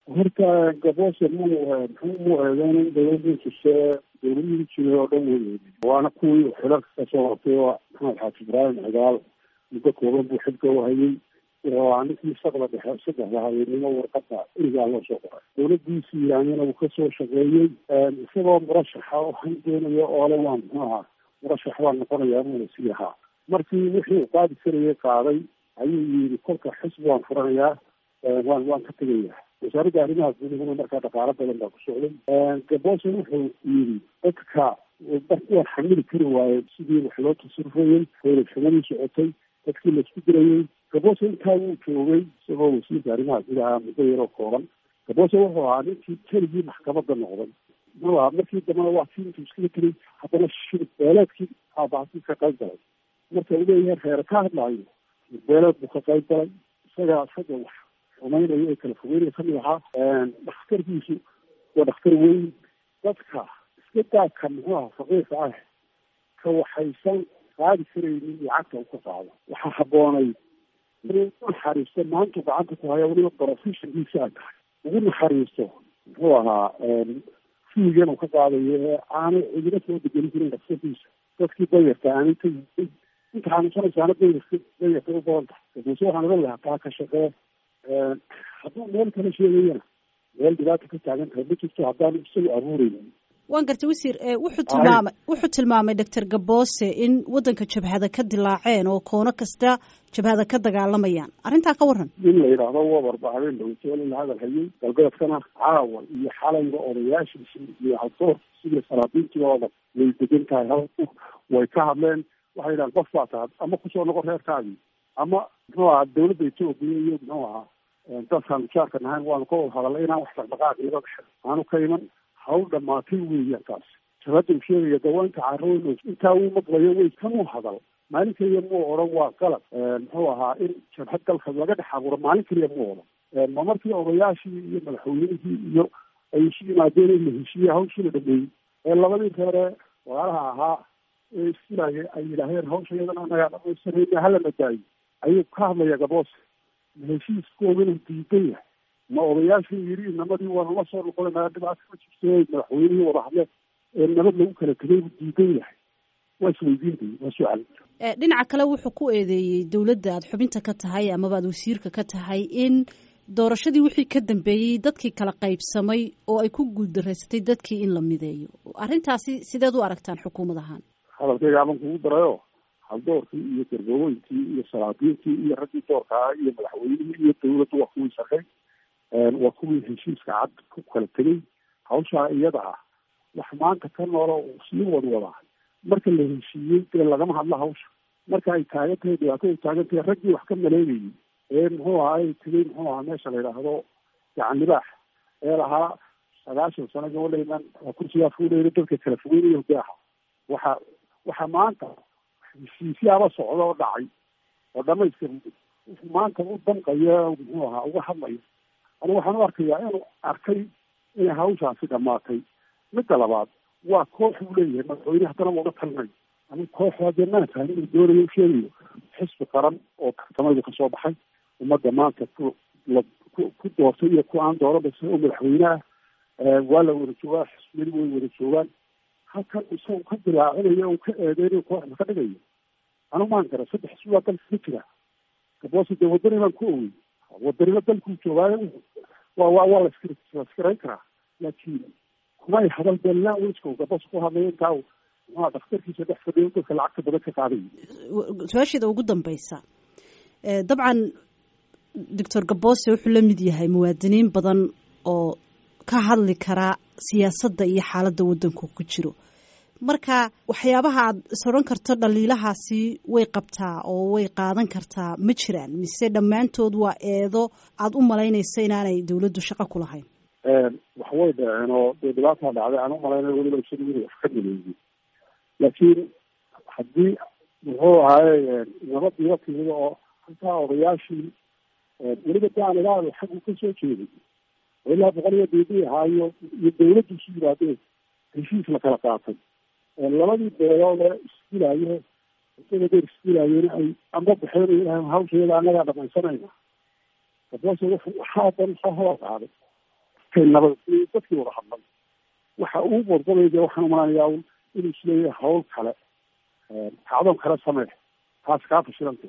horta gaboose mu muxuu mu eedeyn in dawladii jirse dawladihii jiray oo dhan wey waana kuwii xilalka kasoo qabtay oo maxamed xaaji ibraahim cigaal muddo kooban buu xilka u hayay waa ninkii saqda dhexe saddexda habeennimo warqada irigaa loo soo qoray dawladiisii iraanyana uu kasoo shaqeeyey isagoo murashaxa waxaan doonayo oole waa muxuu ahaa murashax baa noqonayaa buuna sii ahaa markii wixii uu qaadi karayay qaaday ayuu yidhi kolka xisbi waan furanayaa waan waan ka tegayaa wasaaradda arrimaha gudahuna markaa dhaqaalo badan baa ku socday gaboose wuxuu yidhi dadka waan xamili kari waaye sidii wax loo tasarufayey howlashadadii socotay dadkii laisku dirayey gaboose intaa wuu joogay isagoo wasiirka arrimaha gudaha muddo yaroo kooban gaboose wuxuu ahaa ninkii keligii maxkamadda noqday muxuu ahaa markii dambena waa kii intuu iskaga tegay haddana shirib beeleedkii aabaasi ka qayb galay marka uu leeyahay reere ka hadlaayo shirib beeleed buu ka qayb galay isagaa isaga wax xumaynayo ee kala fogeynaya kamid ahaa dhakhtarkiisu waa dhakhtar weyn dadka iska daadka muxuu aha faqiirka ah ka waxaysan qaadi karaynin lacagta uu ka qaado waxaa habboonay inuu u naxariisto maantu gacanta ku haya weliba professionkiisa ay tahay ugu naxariisto muxuu ahaa fiigan uu ka qaadayo ee aanay cidina soo degelin karin dhakhtarkiisa dadkii dayarta aanay ka yihin inta xanuunsanaysaana dayarka dayarka u badan tahay balse waxaan oran lahaa taa ka shaqee hadduu meel kala sheegayana meel dhibaata ka taagan tahay ma jirto haddaanu isagu abuuraynin waan gartay wasiir wuxuu tilmaamay wuxuu tilmaamay doctor gaboose in waddanka jabhada ka dilaaceen oo koono kasta jabhada ka dagaalamayaan arrintaa ka waran in la yidhaahdo wabarba habeen dhawteel in la hadal hayay galbeedkana caawa iyo xalayba odayaashiisii iyo hadoorkiisi iyo saraabiintiiba oo dhan way degan tahay halku way ka hadleen waxay yidhahan qof baa tahay ama kusoo noqon reerkaagii ama muxuu ahaa dawladda etoobiya iyo muxuu ahaa dadkaan mujaarka nahayn waanu ka wada hadalay inaan wax dhaqdhaqaaq iga dhexe aanu ka iman hawl dhamaatay weeyaan taas jabhadda uu sheegaya dawaanka carooyn intaa uu maqlayo way kanuu hadal maalin keliya muu odhan waa qalab muxuu ahaa in jabhad dalka laga dhex abuuro maalin keliya muu odhan ma markii odayaashii iyo madaxweynihii iyo ay isu yimaadeen in la heshiiye hawshii la dhameeyey ee labadii reere walaalaha ahaa ee isfilaaya ay yidhaaheen hawsha iyadana anagaa dhamaysanayna hala madaayo ayuu ka hadlaya gaboose ma heshiiskoodana diidan yahay ma odayaashii yidhi inamadii waanu la soo noqonayna dhibaata ma jirto madaxweynihii wada hadle ee nabad lagu kala tegay buu diidan yahay waa isweydiintay waa su-aal dhinaca kale wuxuu ku eedeeyey dowladda aad xubinta ka tahay amaba aad wasiirka ka tahay in doorashadii wixii ka dambeeyey dadkii kala qaybsamay oo ay ku guuldaraysatay dadkii in la mideeyo arrintaasi sideed u aragtaan xukuumad ahaan hadalkayga aban kugu darayo haldoorkii iyo gargooweyntii iyo salaadiintii iyo raggii doorkaa iyo madaxweynihii iyo dawladdu waa kuwii shaqay waa kuwii heshiiska cad ku kala tegay hawshaa iyada ah wax maanta ka noolo uu sii wadwadaa marka la heshiiyey dee lagama hadlo hawsha marka ay taagan tahay dhibaato ay taagan tahay raggii wax ka maleegayay ee muxuu ahaa ay tegay muxuu ahaa meesha la yidhaahdo gacan libaax ee lahaa sagaashan sano gabadhaynan kursigaa fuulayna dadka kala fogeynayo de aha waxa waxa maanta heshiisyaaba socda oo dhacay oo dhamaystir wuxuu maanta u danqaya muxuu ahaa uga hadlaya anigu waxaan u arkayaa inuu arkay inay hawshaasi dhamaatay midda labaad waa koox uu leeyahay madaxweyne haddana wada talinayo anigu kooxda dee maan fahmin inuu doonayo u sheegayo xisbi qaran oo tartamaydu kasoo baxay ummadda maanta ku la ku ku doortay iyo ku aan dooranba isagoo madaxweyne ah waa la wada joogaa xisbiyadu way wada joogaan halkan isagu ka dilaacinayo uu ka eedeynayo kooxda ka dhigayo anigu maan gara saddex xisbi baa dalka ka jira gaboose dee wadani baan ku owey wadanimo dalkuu joogaayo waa waa waa laskirayn karaa laakiin kumay hadal dee languageka uu gaboose ku hadlayo intaa muxua dhakhtarkiisa dhex fadhiyo dadka lacagta badan ka qaaday su-aasheeda ugu dambeysa dabcan doctor gaboose wuxuu la mid yahay muwaadiniin badan oo ka hadli karaa siyaasadda iyo xaaladda waddanku ku jiro marka waxyaabaha aad is odhan karto dhaliilahaasi way qabtaa oo way qaadan kartaa ma jiraan mise dhammaantood waa eedo aada u malaynaysa inaanay dawladdu shaqo ku lahayn wax way dhaceen oo dee dhibaataa dhacday aan u malayna weliba isagu inuu wax ka maleeyey laakiin haddii muxuu ahaaye nabadiiba timid oo halkaa odayaashii weliba de aan ilaado xaggu ka soo jeeday oo ilaa boqol iyo deedii ahaayo iyo dawladdu isu yimaadeen heshiis la kala qaatay labadii beeloode isdilaayo isaga deer isdilaayeen ay amba baxeen hawsheeda annagaa dhamaysanayna gaboose wuxuu waxaa dan soo hola qaaday markay nabad dadkii wada hadlay waxa uu qorqoraya dee waxaan umanayaa inuu isleeyahay hawl kale kacdoon kale samee taas kaa fashilantay